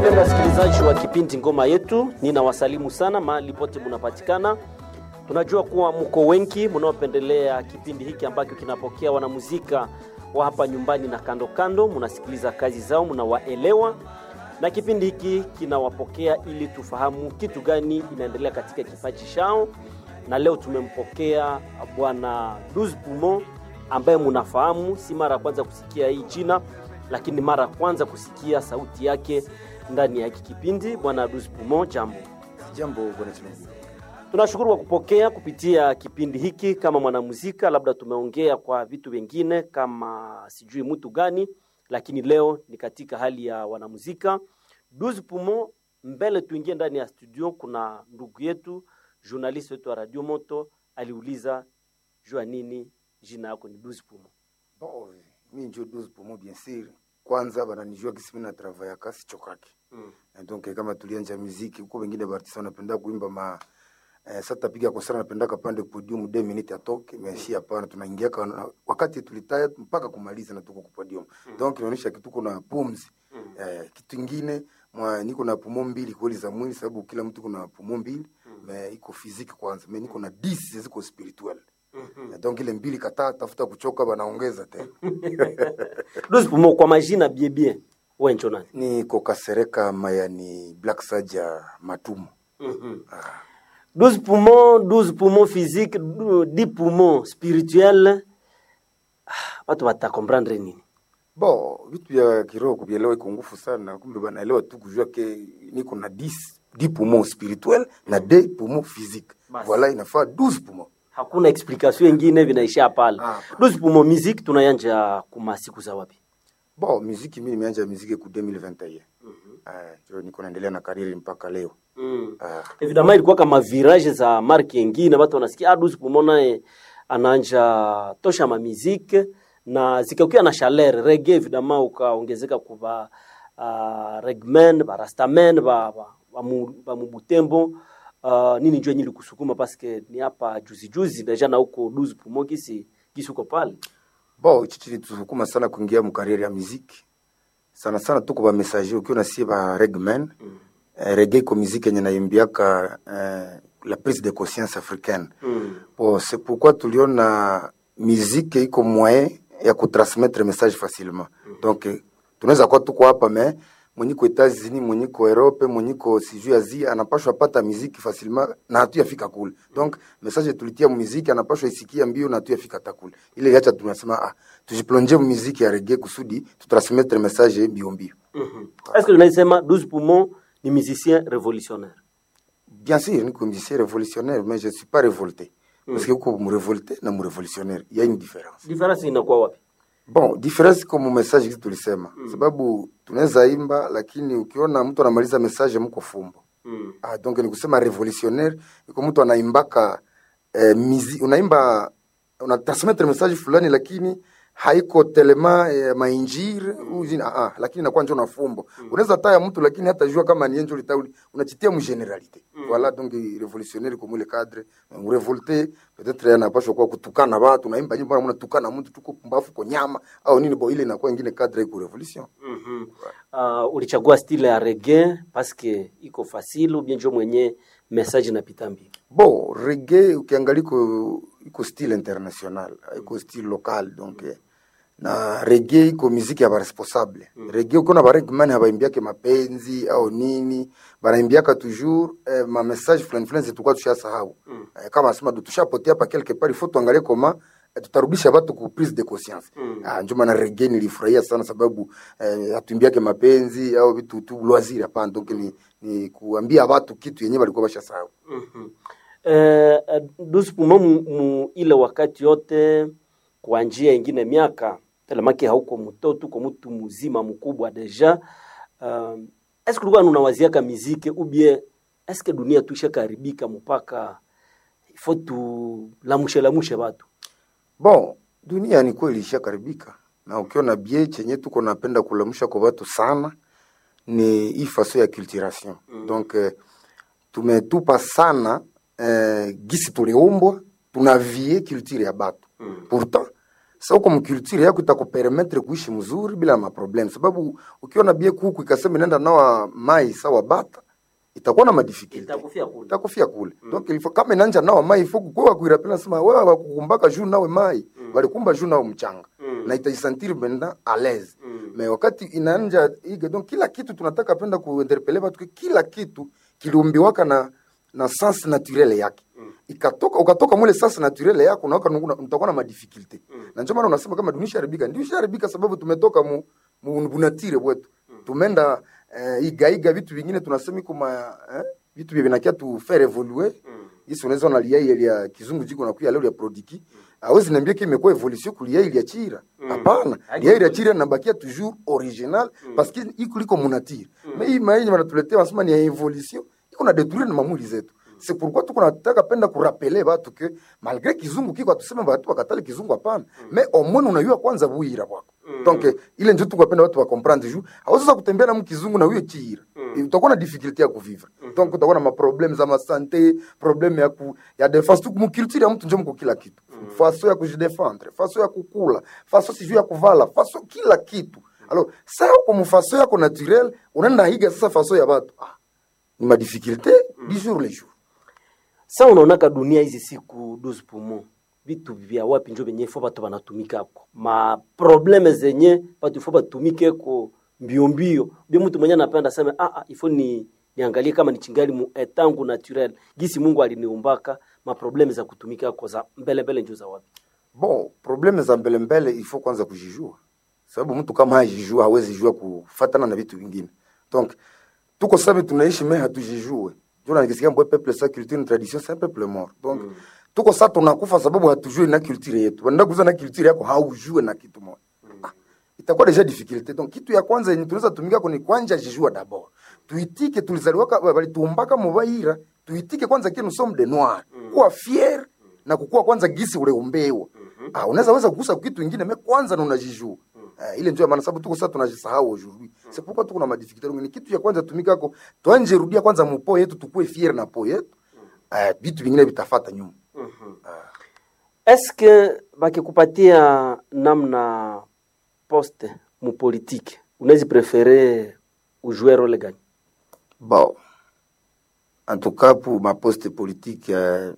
Wapendwa wasikilizaji wa kipindi Ngoma Yetu, ninawasalimu sana mahali pote munapatikana. Tunajua kuwa mko wengi mnaopendelea kipindi hiki ambacho kinapokea wanamuzika wa hapa nyumbani na kando kando, munasikiliza kazi zao, mnawaelewa, na kipindi hiki kinawapokea ili tufahamu kitu gani inaendelea katika kipaji chao, na leo tumempokea bwana Douze Poumon ambaye munafahamu, si mara ya kwanza kusikia hii jina lakini mara ya kwanza kusikia sauti yake ndani ya hiki kipindi. Bwana Douze Poumon, jambo. Jambo bwana Chilungu. Tunashukuru kwa kupokea kupitia kipindi hiki kama mwanamuzika. Labda tumeongea kwa vitu vingine kama sijui mtu gani, lakini leo ni katika hali ya wanamuzika. Douze Poumon, mbele tuingie ndani ya studio, kuna ndugu yetu journalist wetu wa Radio Moto aliuliza jua nini jina yako ni Douze Poumon. Bon, mi njo Douze Poumon bien sûr. Kwanza bananijua kisi mimi na travaya kasi chokaki. Mm. Na donc kama tulianja muziki huko wengine bartisa wanapenda kuimba ma eh, sasa tapiga kwa sana napenda kapande podium 2 minutes atoke mais si hapana tunaingia kwa wakati tulitaya mpaka kumaliza na tuko kwa podium. Donc inaonyesha kitu kuna pumzi. Eh, kitu kingine mwa niko na pumo mbili kweli za mwili sababu kila mtu kuna pumo mbili mais iko physique kwanza mais niko na 10 ziko spiritual. Eh, Donc ile mbili kataa tafuta kuchoka banaongeza tena. Douze Poumon, kwa majina bien bien, wewe njo nani? niko Kasereka Mayani Black Saja Matumu. Douze poumons, douze poumons physiques, dou- dix poumons spirituels. Ah, Watu watakomprendre nini? Bo, vitu vya kiroho kuvielewa iko ngufu sana, kumbe banaelewa tu kujua ke niko na 10 10 poumons spirituel na 2 poumons physique. Basi. Voilà, inafaa 12 poumons. Hakuna explication ingine, vinaishia pale. Ah. Douze poumons musique tunayanja kuma siku za wapi? Bo, muziki mimi nimeanza muziki ku 2021. Eh, jo niko naendelea na kariri mpaka leo. Mm. Ah, Evidemment ilikuwa kama virage za marke ingine, watu wanasikia ah, Douze Poumons naye anaanja tosha ma musique na zikakuwa na chaleur reggae, evidemment ukaongezeka kuva uh, regmen ba rastamen ba ba, ba, mu, ba mubutembo uh, nini njoo nyili kusukuma paske ni hapa juzi juzi deja na huko Douze Poumons kisi kisi uko pale bo hichi chilitusukuma sana kuingia mkariri ya muziki. Sana sana tuko ba messager ukiwa nasie ba regmen. Mm. Eh, reggae iko muziki yenye naimbiaka eh, la prise de conscience africaine. mm. Bon, c'est pourquoi tuliona musique iko moyen ya kutransmettre message facilement. Donc eh, tunaweza kuwa tuko hapa me mwenye ko Etats-Unis, mwenye ko Europe, mwenye ko sijui Asia anapashwa pata muziki facilement na hatuyafika kule. Donc message tulitia muziki anapashwa isikia mbio na hatuyafika hata kule. Ile yacha tunasema ah, tujiplonge muziki ya reggae kusudi tutransmettre message mbio mbio. mm Est-ce que unaisema Douze Poumons ni musicien révolutionnaire? Bien sûr, niko musicien révolutionnaire mais je suis pas révolté. Parce que uko mrevolté na mrevolutionnaire, il y a une différence. Difference inakuwa wapi? Bon, difference kama message kitu tulisema. Sababu tunaweza imba lakini ukiona mtu anamaliza message mko fumbo. mm. Ah, donc ni kusema revolutionnaire iko mtu anaimbaka eh, mizi, unaimba una transmettre message fulani lakini haiko telema eh, mainjiri mm. ah, ah, lakini inakuwa njo na fumbo mm. unaweza taya mtu lakini hata jua kama ni enjo litauli unachitia mu generalité mm. voilà donc revolutionnaire comme le cadre mu revolté peut-être anapaswa kwa kutukana watu naimba nyimbo mbona mnatukana mtu tuko pumbafu kwa nyama au nini bo ile inakuwa ingine cadre iko revolution mm uh, ulichagua style ya reggae paske iko fasile ubie njo mwenye message napita mbili Bon, reggae ukiangalia iko iko style international, iko style local donc eh, na reggae iko muziki ya baresponsable. Mm. Reggae ukiona baregman habaimbiake mapenzi au nini, banaimbiaka toujours eh, ma message fulani fulani zetukwa tushasahau. Mm. Eh, kama asema du tushapotea hapa quelque part, il faut tuangalie koma eh, tutarudisha watu ku prise de conscience. Mm. Ah, ndio maana reggae nilifurahia sana sababu eh, hatuimbiake mapenzi au vitu tu loisir hapana, donc ni, ni kuambia watu kitu yenyewe walikuwa bashasahau. mm-hmm. eh, eh, Douze Poumons mu, mu ile wakati yote kwa njia ingine miaka telemaki hauko mtoto uko mtu mzima mkubwa deja um, eske ulikuwa unawaziaka miziki ubie eske dunia tuisha karibika mpaka ifo tu lamushe lamushe watu Bon, dunia ni kweli ishakaribika, na ukiona bie chenye tuko napenda kulamusha kwa watu sana ni hii faso ya culturation mm. Donc eh, tumetupa sana eh, gisi tuliumbwa tunavie culture ya batu mm. Pourtant sa uko mkulture yako itakupermettre kuishi mzuri bila maproblem sababu ukiona bie kuku ikasema inaenda nawa mai sawa bata itakuwa na madifficulty Itakufia kule. itakufia kule donc il faut kama inanja nawa mai il faut kukuwa kuirapela sema wewe wakukumbaka juu nawe mai walikumba juu nawe mchanga na itajisentir benda à l'aise mais wakati inanja ige donc kila kitu tunataka penda kuinterpele watu ke kila kitu kiliumbiwaka na na sens naturel yake ikatoka ukatoka mule sens naturel yako na utakuwa na madifficulté na ndio maana unasema kama dunia isharibika ndio isharibika sababu tumetoka mu, mu bunatire bwetu tumenda eh, igaiga vitu vingine tunasema kuma eh, vitu vya vinakia tu faire évoluer isi unaweza na lia ile ya kizungu jiko na kuya leo ya prodiki hawezi niambia ki imekuwa evolution kulia ile ya chira hapana lia ile ya chira inabakia toujours original parce que iko liko munatire mais hii maenye wanatuletea wanasema ni ya evolution iko na détruire na mamuli zetu c'est pourquoi tuko nataka penda kurapele batu ke malgré kizungu kiko atuseme batu wakatale kizungu hapana mais au moins unajua kwanza buira bwako donc eh, ile ndio tuko penda watu wa comprendre juu hawezi kutembea na mkizungu na huyo chira utakuwa na difficulté ya kuvivre donc utakuwa na maproblème za masante problème ya ku, ya defense tu mkulture ya mtu ndio mko kila kitu faso ya kujidefendre faso ya kukula faso sijui ya kuvala faso kila kitu alors ça uko mfaso yako naturel unaenda higa sasa faso ya watu ah, ni madifficulté du jour le jour sa unaonaka dunia hizi siku 12 poumon vitu vya wapi njo venye fo batu banatumikako maprobleme zenye batu fo batumikeko mbio mbio bie mtu mwenye anapenda sema ah, ah, ifo ni niangalie kama ni chingali mu etangu naturel gisi mungu aliniumbaka maprobleme za kutumikako za mbele mbele njo za wapi bon probleme za mbele mbele il faut kwanza kujijua sababu mtu kama hajijua hawezi jua kufatana na vitu vingine donc tuko sabi tunaishi me hatujijue jona nikisikia mbwe peuple sa culture ni tradition c'est un peuple mort donc mm. tuko sa tunakufa sababu hatujue na culture yetu wanaenda kuuza na culture yako haujue na kitu moja ah, itakuwa deja difficulté donc kitu ya kwanza yenye tunaweza tumika kuni kwanja jijua d'abord tuitike tulizaliwaka walituumbaka mubaira tuitike kwanza kile nous sommes des noirs kuwa fier na kukua kwanza gisi uleumbewa ah, unaweza weza kugusa kitu ingine me kwanza na unajijua Uh, ile ndio maana sababu tuko sasa tunajisahau aujourd'hui c'est pourquoi tuko na madifficulté ni kitu ya kwanza tumikako tuanje rudia kwanza mupo yetu tukue fier na po yetu uh, vitu vingine vitafata nyuma eske bakikupatia namna poste mupolitike unawezi prefere ujue role gani bon en tout cas pour ma poste politique uh,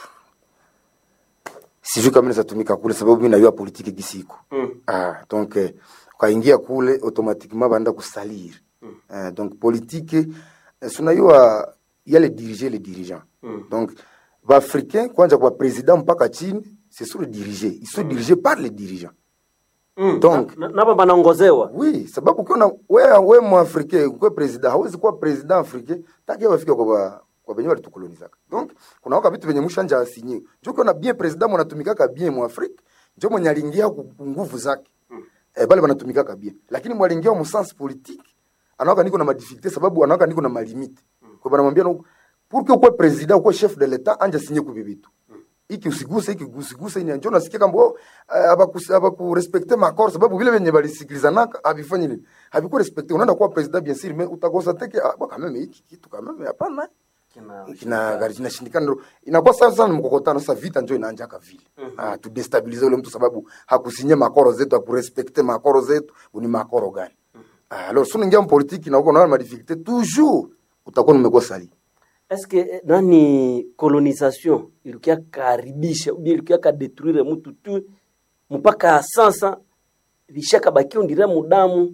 sijui kama naweza tumika kule sababu mimi najua politiki gisiko mm. ah, donc eh, ukaingia kule automatiquement baenda kusalir mm. eh, donc politique eh, sunajua yale diriger les dirigeants mm. donc baafricain kwanja kwa president mpaka chini c'est sur le diriger ils sont mm. dirigés par les dirigeants mm. donc na, napa banaongozewa oui sababu ukiona we, we mwafricain ukwe president hawezi kuwa president africain taki wafike kwa ba, kwa benye walitukolonizaka donc kuna waka vitu venye mushanja asinyiwe njo ukiona bien president mwanatumikaka bien mwafrika njo mwenye alingia ku ku nguvu zake mm. eh, bale banatumikaka bien lakini mwalingia mu sens politique anawaka niko na madifficulté sababu anawaka niko na malimite mm. kwa banamwambia no pour que ukwe president ukwe chef de l'état anja sinye kubi vitu iki usiguse iki usiguse ini njo nasikia kama oh, abaku abaku respecter makor sababu vile venye balisikilizanaka abifanye nini habiku respecter unaenda kuwa president bien sûr mais utakosa teke ah, bon, quand même hiki kitu quand même hapana kina gari kinashindikana ndo inakuwa sasa sana mkokotano sasa vita njo inaanjaka vile mm -hmm. ah, tudestabilize ule mtu sababu hakusinye makoro zetu hakurespekte makoro zetu ni makoro gani mm -hmm. ah, alors sio ningia mpolitiki na uko na madifficulté toujours utakuwa nimekuwa sali eske eh, nani colonisation ilikia karibisha ubi ilikia kadetruire mtu tu mpaka sasa vishaka bakio ndire mudamu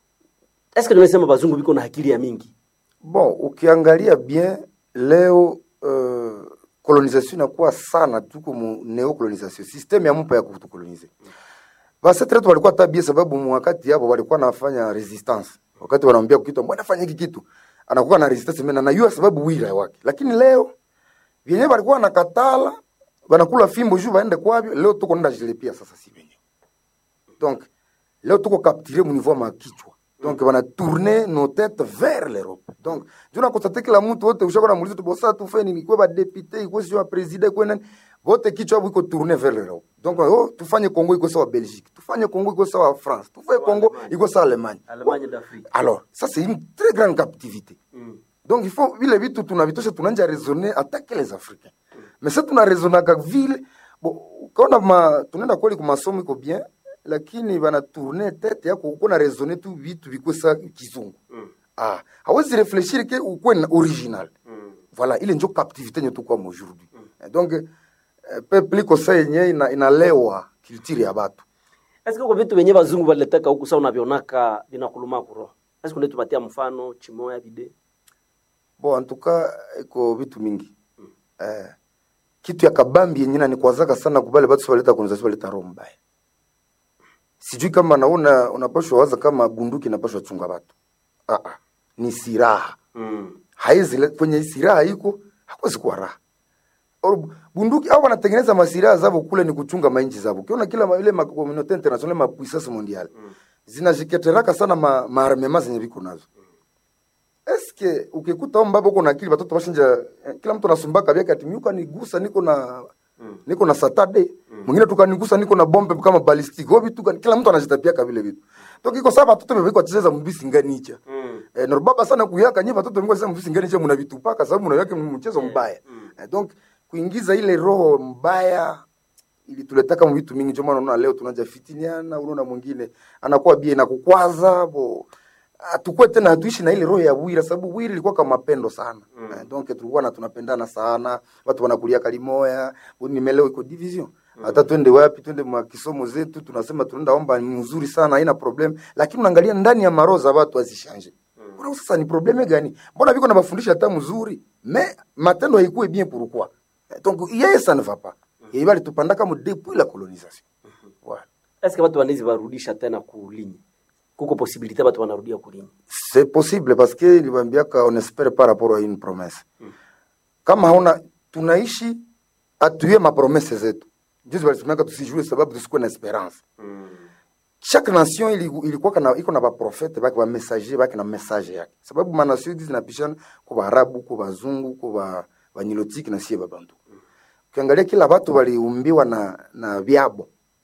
eske nimesema bazungu biko na akili ya mingi bon ukiangalia bien leo uh, colonisation inakuwa sana tuko mu neocolonisation systeme ya mpa ya kutukolonize basi tretu walikuwa tabia sababu mu wakati hapo walikuwa nafanya resistance wakati wanaambia kitu mbona fanya hiki kitu anakuwa na resistance mena najua sababu wira wake lakini leo vyenyewe walikuwa nakatala wanakula fimbo juu waende kwavyo leo tuko nenda jilipia sasa si wenyewe donc leo tuko capturé mu niveau ma kichwa donc wana tourner nos têtes vers l'Europe donc juna konstate kila mtu wote ushako na muulizo tubosa tu feni ni kwa ba député iko sio president iko nani wote kichwa hapo iko tourner vers l'Europe donc oh, tufanye Congo iko sawa Belgique tufanye Congo iko sawa France tufanye Congo iko sawa Allemagne Allemagne d'Afrique alors ça c'est une très grande captivité mm. donc il faut vile vitu tunavitosha tunanja raisonner attaquer les Africains mm. mais ça tuna raisonnaka vile bon ukaona ma, tunaenda kweli kwa masomo iko bien lakini bana tourner tete yako uko na raisonner tu vitu viko sa kizungu Mm. ah hawezi réfléchir ke ukuwe na original Mm. voilà ile njo captivité nyetu kwa aujourd'hui Eh, donc eh, peuple iko sa yenye ina, inalewa culture ya batu Eske kwa vitu venye bazungu waliletaka huku sa unavionaka vinakuluma kuroho? Eske unaweza tupatia mfano chimoya vide? bon en tout cas iko vitu mingi eh, kitu ya kabambi yenye nanikwazaka sana kubale batu sibaleta konizasion baleta roho mbaya sijui kama naona unapashwa waza kama bunduki inapashwa chunga batu ah, ah. ni siraha Mm. haizi le- kwenye siraha iko hakuwezi kuwa raha Or, bunduki au wanatengeneza masiraha zavo kule ni kuchunga mainchi zavo ukiona kila ma- ile makomunote international mapuissance mondiale zinajiketeraka sana ma, maarmema zenye viko nazo eske ukikuta au mbaba uko na akili batoto bashinja eh, kila mtu anasumbaka vyake ati miuka nigusa niko na niko na satade mwingine tukanigusa niko na bombe kama ballistic ho vitu gani? kila mtu anajitapiaka vile vitu donc iko sawa batoto bebeko cheza mbisi nganicha Mm. Eh, na baba sana kuyaka nyi watoto mko sema msingeni je mnavitupaka sababu mnaweka mchezo mbaya. Eh, donc kuingiza ile roho mbaya ili tuletaka mu vitu mingi, ndio maana unaona leo tunaja fitiniana, unaona mwingine anakuwa bie na kukwaza bo atukue tena hatuishi na ile roho ya bwira, sababu bwira ilikuwa kama mapendo sana mm. eh, donc tulikuwa na tunapendana sana, watu wanakulia kalimoya, nimeleo iko division hata twende wapi, twende mwa kisomo zetu, tunasema tunaenda omba, ni mzuri sana, haina problem, lakini unaangalia ndani ya maroho za watu azishanje Mbona sasa ni probleme gani? Mbona viko na mafundisho hata mzuri, me matendo haikuwe bien pourquoi? Eh, Donc yeye ça ne va pas. Yeye bali tupandaka mu depuis la colonisation. Voilà. Eske watu wanaweza warudisha tena kulinyi? Kuko posibilite watu wanarudia kulinyi? C'est possible parce que niliwaambiaka on espère par rapport à une promesse. Kama hauna tunaishi atuye mapromese zetu. Juzi walisemaka tusijue sababu tusikuwe na esperance. chaque nation ili- ilikuwa kana iko na baprofete bake bamessager bake na message yake sababu manation hizi zinapishana kwa baarabu kwa bazungu kwa ba banyilotiki na sie babantu ukiangalia kila watu waliumbiwa na na vyabo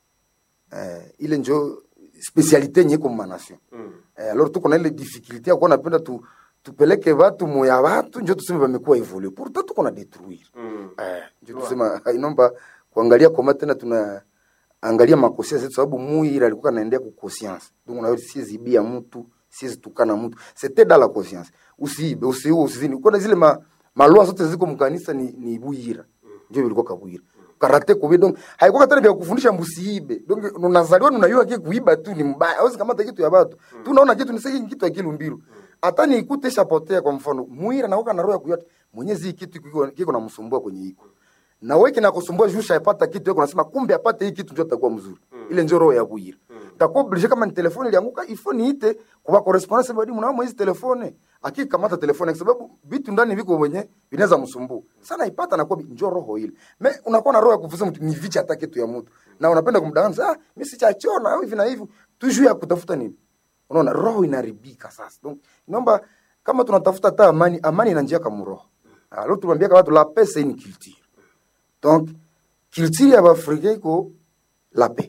eh, ile njo specialite yenye iko manation eh, alors tuko na ile difficulté ya kuwa napenda tu tupeleke watu moya watu njo tuseme wamekuwa evolue pourtant tuko na détruire eh, njo tusema inomba kuangalia koma tena tuna angalia makosia zetu sababu muira alikuwa anaendea ku conscience donc na siwezi bia mtu siwezi tukana mtu c'était dans la conscience usiibe usiue usizini kuna zile ma malua zote ziko mkanisa ni, ni buira ndio ilikuwa kabuira karate kubi donc haikuwa tena vya kufundisha msiibe donc unazaliwa unajua kile kuiba tu ni mbaya hauwezi kamata kitu ya watu tu unaona kitu ni sasa kitu ya kilumbiru hata ni ikute shapotea kwa mfano muira na na roho ya kuyota mwenyezi hii kitu kiko kiko na msumbua kwenye iko na wewe kinakusumbua juu shaipata kitu yako unasema kumbe apate hii kitu ndio atakuwa mzuri ile ndio roho ya kuira takuwa oblige kama ni telefone ilianguka ifo niite kwa correspondance badi mnao mwezi telefone akikamata telefone kwa sababu vitu ndani viko wenye vinaweza msumbua sana ipata na kwa njoo roho ile me unakuwa na roho ya kufuza mtu ni vicha hata kitu ya mtu na unapenda kumdanganya ah mimi sichachona au hivi na hivi tu juu ya kutafuta nini unaona roho inaribika sasa donc naomba kama tunatafuta hata amani amani ina njia kama roho alors tunaambia watu la paix c'est une culture donc culture ya Afrika iko la paix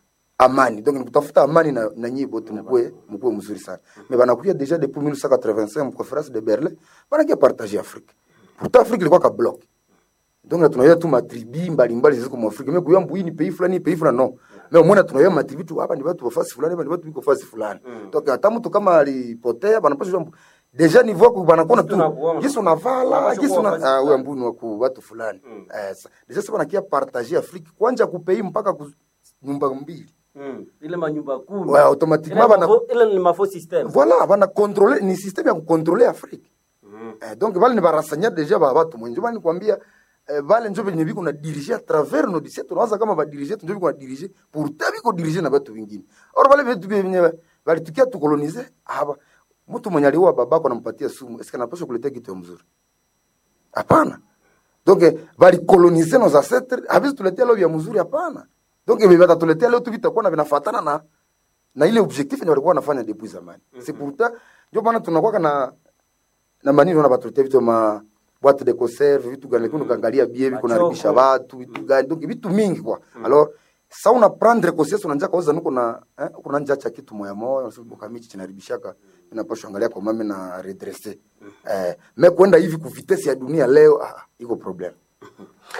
amani donc nikutafuta amani na, na nyie bote mkuwe mkuwe mzuri sana mais banakuya déjà depuis 1985 mu conférence de Berlin banakia partager Afrique pourtant Afrique ilikuwa ka bloc donc tunaweza tu matribi mbalimbali ziko mu Afrika mais kuyambu hii ni pays fulani pays fulani no mais umeona tunaweza matribi tu hapa ni watu wa fasi fulani hapa ni watu biko fasi fulani donc hata mtu kama alipotea banapaswa jambo deja niveau yako banakuona Kisu na tu kuona. kisu unavala Wanapaswa kisu kuwa na fasi ah, huyo fulani. mbuni wa ku watu fulani eh sa- deja sasa banakia partager Afrique kwanja kupei mpaka ku nyumba mbili Mm. Ile manyumba kumi. Ouais, automatiquement, Ile bana- mafo- ile ni mafo system. voilà bana contrôler ni système ya kucontrôler Afrique eh, donc vale ni barasanya deja ba batu mwenje bani kwambia eh, vale njo venye biko na diriger à travers nos disiet tunawaza kama ba diriger njo biko na diriger pourtant biko diriger na batu vingine or vale vitu vyenye balitukia tukolonize hapa mtu mwenye aliua babako anampatia sumu eske anapaswa kuletea kitu ya mzuri hapana donc eh, balikolonize nos ancêtres habizi tuletea leo vya mzuri hapana donc eh, batatuletea leo tu vitakuwa na vinafatana na na ile objectif yenye walikuwa wanafanya depuis zamani c'est pourtant ndio maana tunakuwa na na manini na batuletea vitu ma boîte de conserve vitu gani lakini ukaangalia bie viko Machoko. naribisha watu vitu gani donc vitu mingi kwa alors sa una prendre conscience unanja kauza nuko na eh, kuna nja cha kitu moya moya unasema kamichi chinaribishaka inapaswa angalia kwa mame na redresser eh mais kwenda hivi ku vitesse ya dunia leo ah, iko problem